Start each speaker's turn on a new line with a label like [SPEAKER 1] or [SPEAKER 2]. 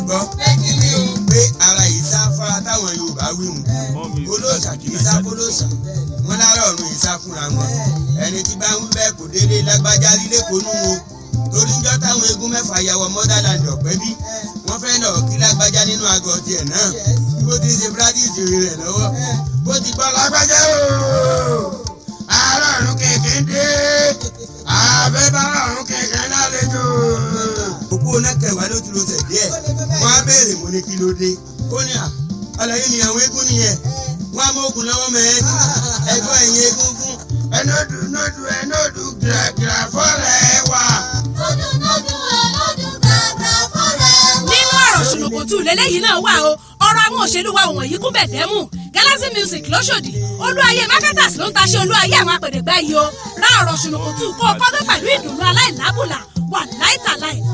[SPEAKER 1] gbọ́ pé ara ìsáfara táwọn Yorùbá wí mu olóòṣà kì í sá kólóòṣà wọn lára ọ̀run ìsá fúnra wọn ẹni tí bá ń wí bẹ́ẹ̀ kò délé lágbájá lílé konú o torí ń jọ́ táwọn eégún mẹ́fà yàwọ̀ motherland ọ̀pẹ́ bí wọ́n fẹ́ lọ kí lágbájá nínú àgọ́ tiẹ̀ náà bó ti ṣe practice rẹ̀ lọ́wọ́ bó ti gbọ́ lágbájá o àárọ̀ ọ̀run kẹ̀kẹ́ dé àbẹ́ bá ọ̀run kẹ̀kẹ́ lálejò. òkú onákẹwàá ló ti lo tẹ̀ díẹ̀ wọ́n á béèrè mo ní kí ló dé ó ní à àlàyé ni àwọn eégún nìyẹn wọ́n á mọ ògùn lọ́wọ́ mẹ́ ẹgbọ́n ẹ̀yìn egungun ẹnọ́dù nọ́dù ẹnọ́dù gíragíra fọ́lẹ̀ wà.
[SPEAKER 2] nínú ọ̀rọ̀ ṣùnùkùtù lélẹ́yìí náà wà o ọ̀rọ̀ àwọn òṣèlú wa wọ̀nyí kún bẹ̀dẹ́mù galaxy music lọ́sọ̀dì olúwayé marketers ló ń taṣẹ́ olúwayé àwọn apèdègbà yìí o ra ọ̀rọ̀ ṣùnùkùtù kó o kọ́gbẹ́ pẹ̀lú ìdùnnú aláìlábùlà wà láìtàláì